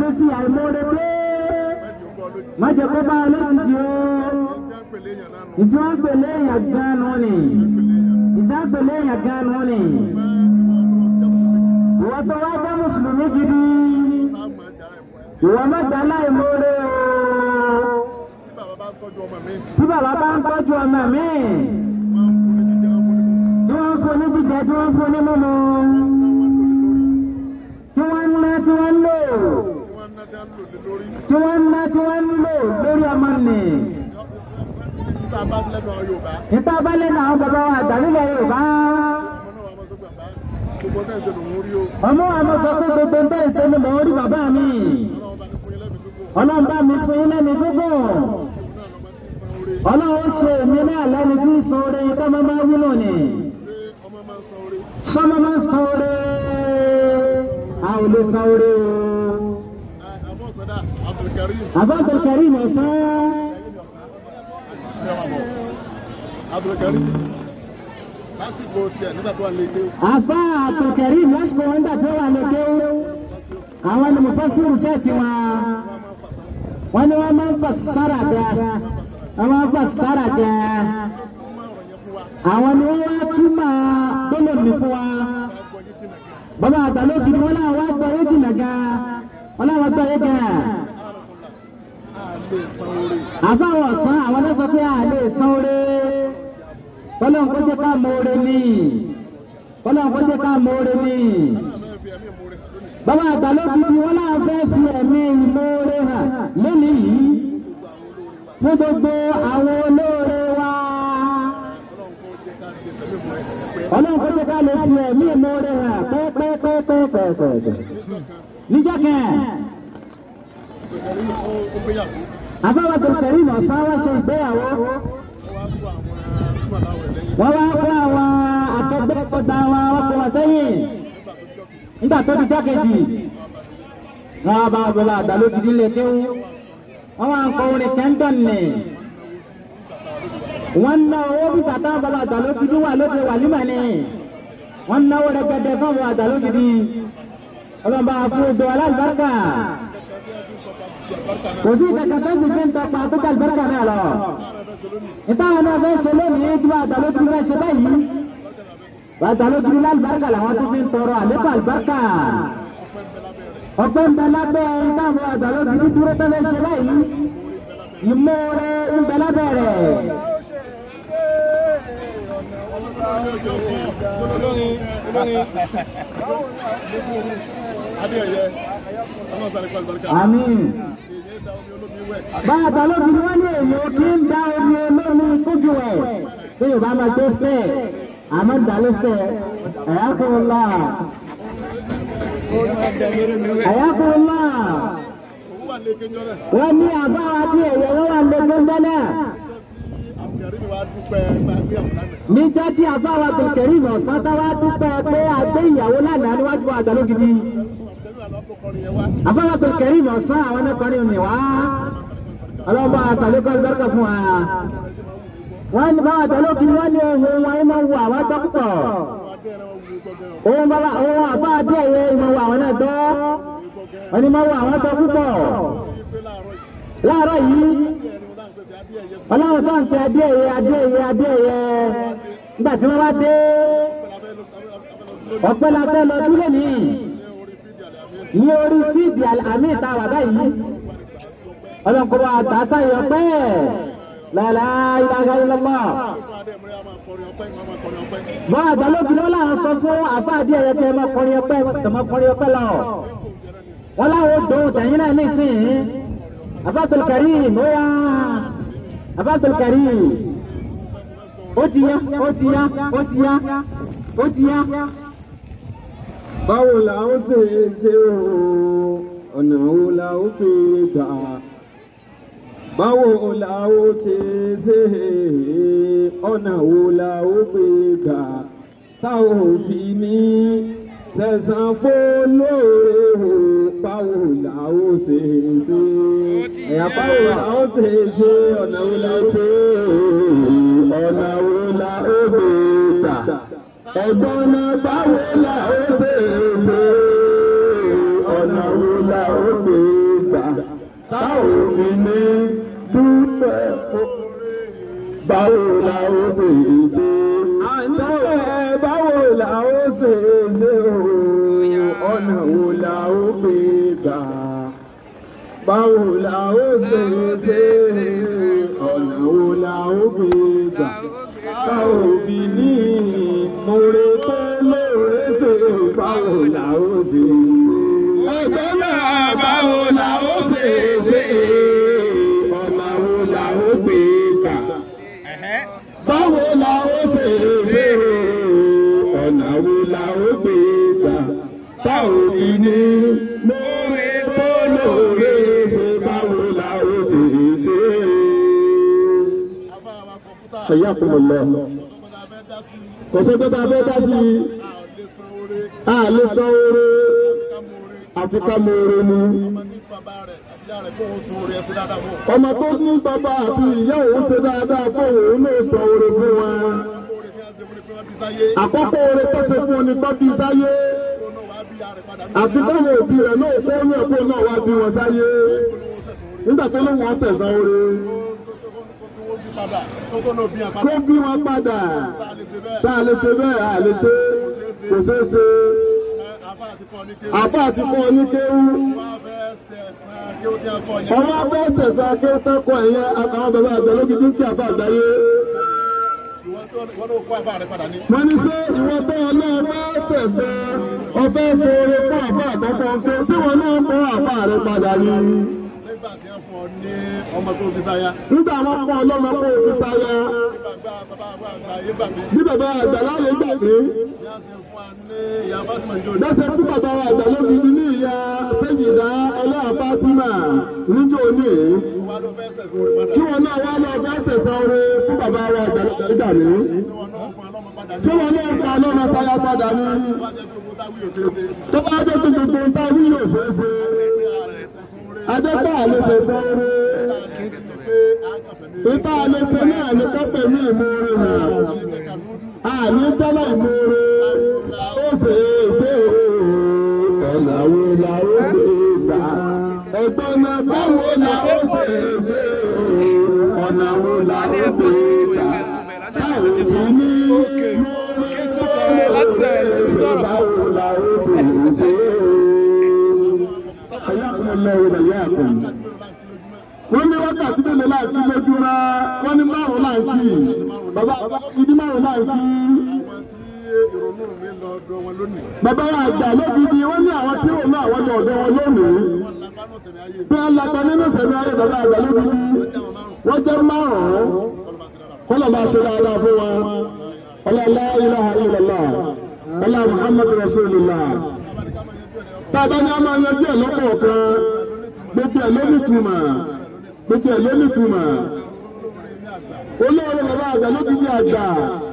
ìṣesí àìmọ́re dé má jẹ́ kó bá ọlọ́jijì o ìtí wọ́n pèlè èèyàn gan-an ni ìtí wọ́n pèlè èèyàn gan-an ni ìwọ tó wá jẹ́ mùsùlùmí gidi ìwọ má jẹ́ aláìmọ́re o tí bàbá bá ń tọ́jú ọmọ mi tí wọ́n ń fún ní jíjẹ tí wọ́n ń fún ní mímu tí wọ́n ń ná tí wọ́n ń lò tí wọ́n ń ná tí wọ́n ń lò lórí ọmọ nì. nípa bá lẹ́nu àwọn bàbá wa àgbà nílẹ̀ Yorùbá. ọmọ wa mo sọ pé gbogbo ń tẹ́ ìṣe ni mò ń rí bàbá mi. ọlọ́run bá mi fún yín lẹ́nu gígùn. ọlọ́run ṣe èmi náà lẹ́nu tí ń san oore tó máa máa wúlò ni. sọ́mọ́ máa ń san oore. a ò lè san oore o. Abdul Karim ọ̀sán. lásìkò tiẹ̀ nígbà tó wà lè dé. Àfa Abdul Karim lásìkò wọn gbà tó wà lókè. Àwọn ni mo fẹ́ sùúrù sẹ́ẹ̀tì wọn. Wọ́n ní wọ́n máa ń fà sára dẹ́. Wọ́n máa ń fà sára dẹ́. Àwọn ni wọ́n wá túmọ̀ gbọ́dọ̀ mi fún wa. Bàbá àgbàlódì ni wọ́n náà wá gbọ́ yóò jìnnà gan. Wọ́n náà wá gbọ́ yóò gan àfáwọn ọ̀sán àwọn náà sọ pé a lè san oore kọ́lọ́n kó jẹ́ ká mọ oore ní kọ́lọ́n kó jẹ́ ká mọ oore ní. bàbá àgbà ló fi di wọn láwọn fẹ́ fi ẹ̀mí ìmoore hàn lónìí yìí fún gbogbo àwọn olóore wa. kọ́lọ́n kó jẹ́ ká lè fi ẹ̀mí ìmoore hàn pẹ́ẹ́pẹ́ẹ́pẹ́ẹ́pẹ́ẹ́pẹ́. níjọ́ kẹ́ẹ̀ àbáwá tó kẹrí mọ̀ sáwá ṣe ìgbéyàwó. wọ́n wá kó àwọn akẹgbẹ́ kọta wọn wọ́n kó wọn sẹ́yìn. nígbà tó di jákèjì wọ́n wá bá bàbá àgbàló gidi lè kéwú. wọ́n wá ń kọ orin kẹ́ńtọ̀n nì. wọ́n ná owó bí bàtà bàbá àgbàló gidi wà lóde wàlímà ni. wọ́n náwó rẹpẹtẹ fún bàbá àgbàló gidi. ọlọ́mọba fún odò alábàárkà kò sí kankan tó sì fi ń tọpa tó ká àlùbáríkà náà lọ. ìtàwọn náà fẹ́ ṣe lónìí tí wọ́n àtàlójú fẹ́ ṣe báyìí. wọ́n àtàlójú lálùbáríkà làwọn tó fi ń tọrọ àlékún àlùbáríkà. ọ̀pẹ́ ń bẹ lábẹ́ ìtàwọn àtàlójú dúró tó fẹ́ ṣe báyìí. ìmọ̀ọ́rẹ́ ń bẹ lábẹ́ rẹ̀. Àmín bàbá lóbi ni wọ́n ní èlò kí ń da omi olómi kójú ẹ̀ tí yorùbá máa gbé stẹ̀ àmọ́ dàlú stẹ̀ ẹ̀yákùnlá ẹ̀yákùnlá wọ́n ní àbáwá bí ẹ̀yẹ wọ́n wà lókè ń bẹ́lẹ̀. níjọ́ tí àbáwá tó kẹ̀rí ìmọ̀ sátá wá dúpẹ́ pé àgbé ìyàwó lánàá níwájú àgbàló gidi àbáwá tó kẹ̀rí ìmọ̀ sán àwọn ẹ̀kọ́rin ni wá ọlọ́ba àṣàlékọ́ ìbẹ́rẹ́kọ̀ fún wa. wọ́n ní báwa tẹ̀lé òkìní wọ́n ní ohun wọn ẹ̀ máa ń wo àwọn tó púpọ̀. ohun bàbá ohun àbá àdé ẹ̀yẹ ìmọ̀ wo àwọn náà tọ́. wọ́n ní máa wo àwọn tó púpọ̀. láàárọ̀ yìí ọlọ́run sáà ń pe adé ẹ̀yẹ adé ẹ̀yẹ adé ẹ̀yẹ nígbà tí wọ́n bá dé ọ̀pẹ́ la fẹ́ lọ dúró nìyí ní orí fídì àmì ìta wàdá yìí ọlọ́nkọ́bọ̀ àtàsáyọ̀ pẹ́ lálá ilaha illallah. Bọ́n àgbàlóbi ló láwọn sọ fún àfáàdí ẹ̀yẹ kẹ́ máa kọrin ọpẹ́ kẹ́mọ́ kọrin ọpẹ́ lọ. Wọ́n láwọn dòun tẹ̀yìn náà nísìnyí. Abdul Karim ó yá. Abdul Karim. Ó ti yá, ó ti yá, ó ti yá, ó ti yá. Báwo la ó ṣe ṣe o? Ọ̀nà wo la ó fi gbà? báwo la ó ṣe ṣe ọ̀nà wo la ó gbé gbà tá ò fi ní sẹ̀sán fólóore o báwo la ó ṣe ṣe ẹ̀yà báwo la ó ṣe ṣe ọ̀nà wo la ó ṣe ọ̀nà wo la ó gbé gbà ẹ̀gbọ́n náà báwo la ó ṣe ṣe ọ̀nà wo la ó gbé gbà. táwọn fi ní dúpẹ́ fún báwo la ó ṣe ṣe. àníṣe báwo la ó ṣe ṣe o ọ̀nà wo la ó gbé gbà. báwo la ó ṣe ṣe ọ̀nà wo la ó gbé gbà. báwo fi ní ìmúre tó lóore ṣe báwo la ó ṣe ṣe. ẹgbẹ́ náà báwo la ó ṣe ṣe ọ̀nà wo la ó gbé gbà báwo la ó ṣe ṣe ọ̀nà wo la ó gbé gbà báwo fi ní lóore tó lóore ṣe báwo la ó ṣe ṣe. afáwa kọ̀ǹpútà ẹ̀yà kò lọ ọ̀sọ́gbọ́n la fẹ́ dá sí i kò sí pé tá a fẹ́ dá sí i a ò lè san oore a lè san oore ká mọ oore àfi ká mọ oore ni. ọmọ tí bàbá rẹ̀ àti ìyá rẹ̀ kó o sun oore ẹsẹ̀ dáadáa fún ọ. ọmọ tó ní bàbá àti ìyá òun ṣe dáadáa fún òun náà san oore fún wa. oore tí wọ́n ṣe fún ni pé wọ́n bí sáyé àkọ́kọ́ oore tó ṣe fún ni tó bí sáyé. kó náà wàá bí ìyá rẹ̀ padà ní àti káwọn òbí rẹ̀ náà kó ní ẹ̀kọ́ náà wá bí wọn sáyé olówó sẹ̀sùn oore nígbà tó ló wọn tẹ̀sán oore kó wọ́n bí padà kó kó náà bí wọn kó padà bí wọn padà sáà lè ṣe bẹ́ẹ̀ tá a lè ṣe bẹ́ẹ̀ a lè ṣe kò ṣeé ṣe ẹ, àfá àti kọ́ ní kéwù àbá àti kọ́ ní kéwú wọ́n á fẹ́ sẹ̀sán kí ó ti ń kọ́ yẹn ọmọ abẹ́ sẹ̀sán kí ó tẹ́kọ̀ ẹ̀yẹ àtàwọn bàbá àgbẹ̀ lókè dúkìá àbá àgbáyé ìwọ́n tí wọ́n náà kó àfá rẹ̀ padà ní. wọ́n ní sẹ́ ìwọ tó ọlọ́ọ̀bá sẹ̀sán ọbẹ̀ ṣoore fún àbá àkọ́kọ́ ńkẹ́ sí wọn náà kọ́ àbá rẹ̀ padà ní nígbà tí wọ́n fún ọ ní ọmọ tó fi sáyà nígbà wọn fún ọlọ́mọ kó o fi sáyà nígbà gbà bàbá àgbà àgbà yé gbà mí bí bàbá àgbà láyé gbàgbé bí wọ́n ṣe fún wa ní ìyá Fatima ní òní. lọ́sẹ̀ fún bàbá wa àgbà lóbi ní ìyá sẹ́yìndá ẹlẹ́yà Fátímà níjọ́ òní wọ́n ló fẹ́ sẹ̀sán orí padà. kí wọn náà wá lọ bá sẹ̀sán oore fún bàbá wa àgbà nígbà ní. tí wọ́n náà fún ọlọ́mọ padà ní. ṣé wọn náà gba ọlọ́mọ sáyà padà ní. wọ́n á jẹ́ pé owó táwí ò ṣeé ṣe. tó bá dé tó gbogbo nǹkan wí yóò ṣeé ṣe. pé ààrẹ sẹ̀sán orí. ajẹ́pẹ́ àlè sẹ̀sán oore. pé àkàfẹ́ mi. ìta àlè ṣe náà ní kápẹ́ ní ìmoore nà. ṣe kànúdù. àní jẹ́lá ìmoore. ó ṣe é ṣe ọ̀nà wo la ó gbé gbà. ẹ̀gbọ́n náà báwo la ó ṣe é ṣe ọ̀nà wo la ó gbé gbà. báwo fi ní lórí tó lóore báwo la ó ṣe é ṣe. Ayakumullahu wa iyyakum wọ́n ní wákàtí mélòó láǹkì lójú rá wọ́n ní márùn láǹkì bàbá ìdí márùn láǹkì àwọn tí ìrònú mi lọ ọ̀dọ̀ wọn lónìí. bàbá wa àgbà lógidi wọ́n ní àwọn tí òun náà wọ́n lọ ọ̀dọ̀ wọn lónìí wọ́n lápá náà sẹ̀mí ayé mi. bí wọ́n lápá nínú ìṣẹ̀lẹ̀ ayé bàbá àgbà lógidi wọ́n jẹ́ márùn-ún kọ́lọ̀ bá ṣe dáadáa fún wa ọlọ́lá ilaha illallah ọlá muhammadu rasulillah tàbá ní a máa yanjú ẹ̀ lọ́pọ̀ kan gbogbo ẹ̀ ló nítumọ̀ gbogbo ẹ̀ ló nítumọ̀ olóore bàbá àgbà ló ti di àgbà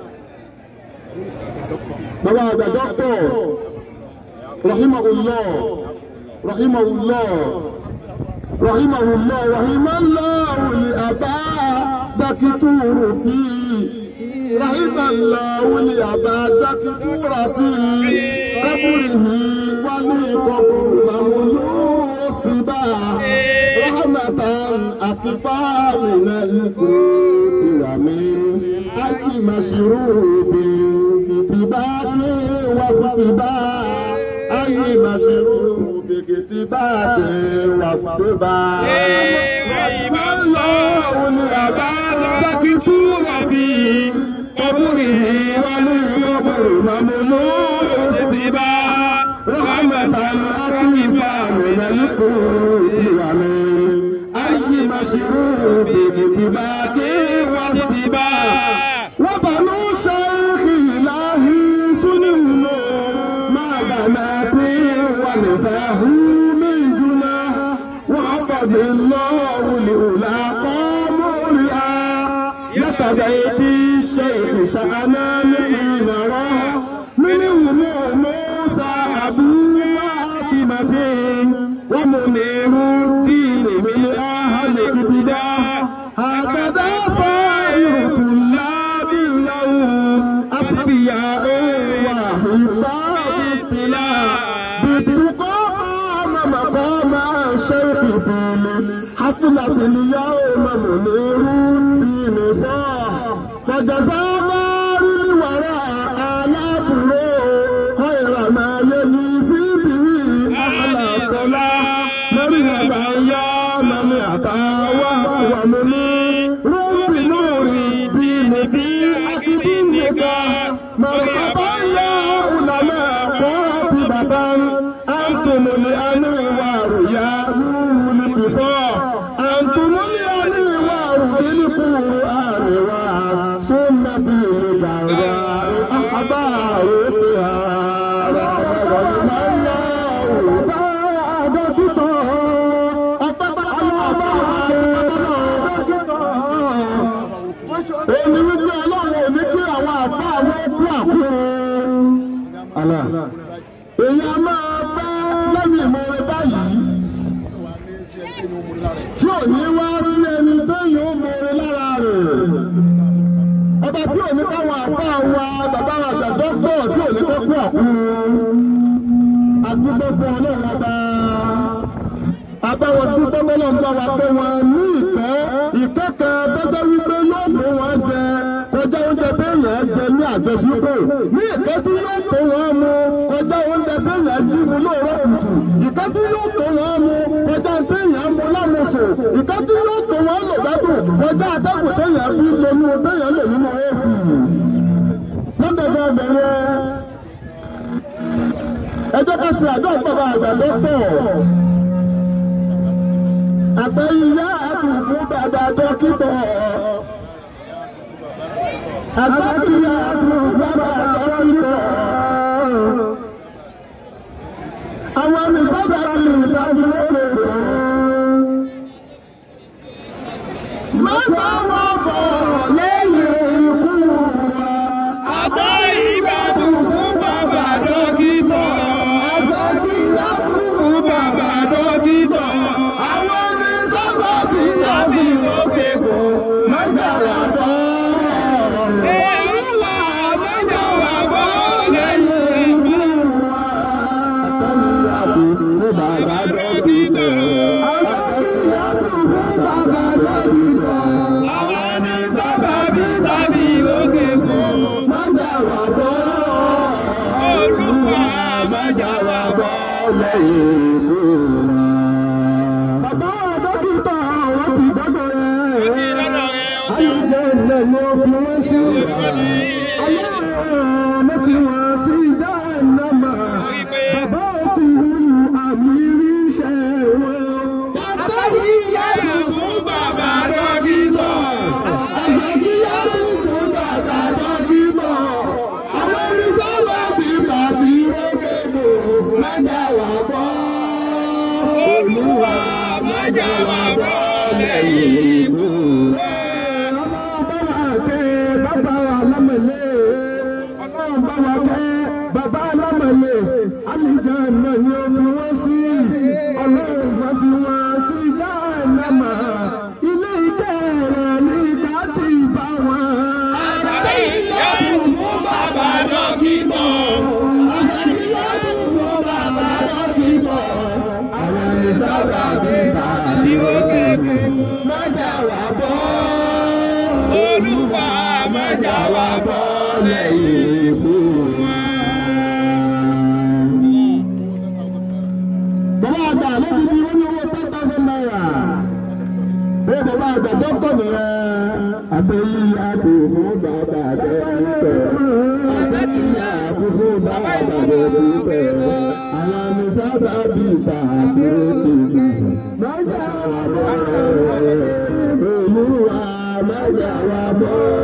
bàbá àgbà dọ́kítọ̀ rahimahullah rahimahullah rahimahullah rahimahullah wuli àbá dákítúrù fi rahimahullah wuli àbá dákítúrù fi kábùrìhì wálé kọkùrù màmúlú síbà rahmatan àkìfà mìíràn ikú ìwàmí ájì màṣírùbì kìtìbáàdì wàsíbà ájì màṣírùbì kìtìbáàdì wàsíbà. rahimahullah wuli àbá dákítúrù fi kábùrìhì wálé kọkùrù màmúlú síbà rahmatan àkìfà mìíràn ikú ìwàmí. أي مشروب بكباك واستباء وبنو شيخ إلهي سنون ما بنات ونساه من جناه وعبد الله لأولى قامولها يتبيت الشيخ شأنا حين راه منهم موسى أبو فاطمة ومنير الدين من أهل الابتداء هكذا صائر طلاب له أصبياء وأحباء السلاح بالتقى قام مقام الشيخ في أقلت اليوم منير دين صاح فجزى مار الوراء آلاف خير ما يجي في به أحلى صلاة مرحبا يا من أتى وهو منير بنور الدين في عقد النكاح مرحبا يا علماء قاطبة أنتم الأنوار يا نور البصار أنتم الأنوار بالقرآن وسنة الجراء أحبار السهار ومن الله بعد كتاب أتبع Èmi wípé ọlọ́run ò ní kí àwọn àbá àwọn kú àkúrò. Èyí a máa bá lẹ́yìn ìmọ̀ọ́rẹ́ báyìí tí ò ní wá sí ẹni tó yóò mọ̀ọ́rẹ́ lára rẹ̀. Ọba tí ò ní káwọn àbá wa bàbá àgbà dọ́kítọ̀ tí ò ní kọ́ kú àkúrò. Àdúgbò fún ọlọ́run ọba abáwọn dúpẹ́ bọ́lọ̀ ń bá wa pé wọn ní ìkẹ́ ìkẹ́kẹ́ tọ́jọ́ wípé yóò tó wọn jẹ kọjá oúnjẹ téèyàn jẹ ní àjọṣepọ̀ ní ìkẹ́ tí yóò tó wọn mu kọjá oúnjẹ téèyàn jí mu lóòrọ̀ kùtù ìkẹ́ tí yóò tó wọn mu kọjá téèyàn mu lámùsùn ìkẹ́ tí yóò tó wọn lò gbádùn kọjá atẹ́kùn téèyàn fi tonú téèyàn lò nínú èsì lọ́dọ̀dọ̀ ọbẹ̀rẹ̀ ẹ jẹ́ ká ṣe àdó àgbàbà àgbà dọ́tọ̀ àgbẹ̀yìnyá àtùkù bàbá dókítà. àgbẹ̀yìnyá àtùkù bàbá dókítà. àwọn olùsọ́jà ti ìdájú lóore rẹ̀. má bá wọn bọ̀ lẹ́yìn ikú wa. Àgbẹ̀yìnyá àtùkù bàbá dókítà. àgbẹ̀yìnyá àtùkù bàbá dókítà. àwọn olùsọ́jà ti ìdájú lóore rẹ̀. má jà wà bọ̀. Olúwa mẹ́jọ wà bọ́ lẹ́yìn ikú wa. Àwọn ni sábàbí tàbí òkè kò. Olúwa mẹ́jọ wà bọ́ Bàbá dókítà wọ́n ti dọ́dọ̀ rẹ̀. lọ́dọ̀ rẹ̀ ó sì Ayọ̀jẹ̀ ilẹ̀ ni ó fi wọ́n sí. Ọlọ́run ló fi wọ́n sí ìjà ìnáma. Bàbá òkú àmì rí iṣẹ́ wọn. Bàbá yìí yá lù fún bàbá dókítà. Àgbàdì yá lù fún bàbá dókítà. Àwọn oníṣòwò ti tàbí rókèdè májà wà bọ́. Olúwa mẹ́jọ wà bọ́ lẹ́yìn ikú wa. Ọmọ bàbá kẹ́ bàbá alámọ̀lẹ́. Ọmọ bàbá kẹ́ bàbá alámọ̀lẹ́. Àlìjá náà ni ó fi wọ́n sí. Ọlọ́run máa fi wọ́n sí jáàlámà. Ilé ìkẹ́ rẹ̀ ní ká ti bá wọn. Àgbẹ̀yìnyá àtùkù bàbá dókítà. Àgbẹ̀yìnyá àtùkù bàbá dókítà. Àwọn ẹni sábà bí tàbí òkè kò. Májà wà bọ́. Olúwa mẹ́jọ wà bọ́ lẹ́yìn ikú wa. Bàbá àgbà lóbi bí wọ́n ní owó ten thousand naira. Bí bàbá àgbà dọ́kítọ̀ nìyẹn. Àtẹ̀yí àti fún bàbá àgbẹ̀ pípẹ́. Àtẹ̀yí àti fún bàbá àgbẹ̀ pípẹ́. Àwọn àmì sábà bí ìta àti òkèlè. Májà wà bọ́. Olúwa májà wà bọ́.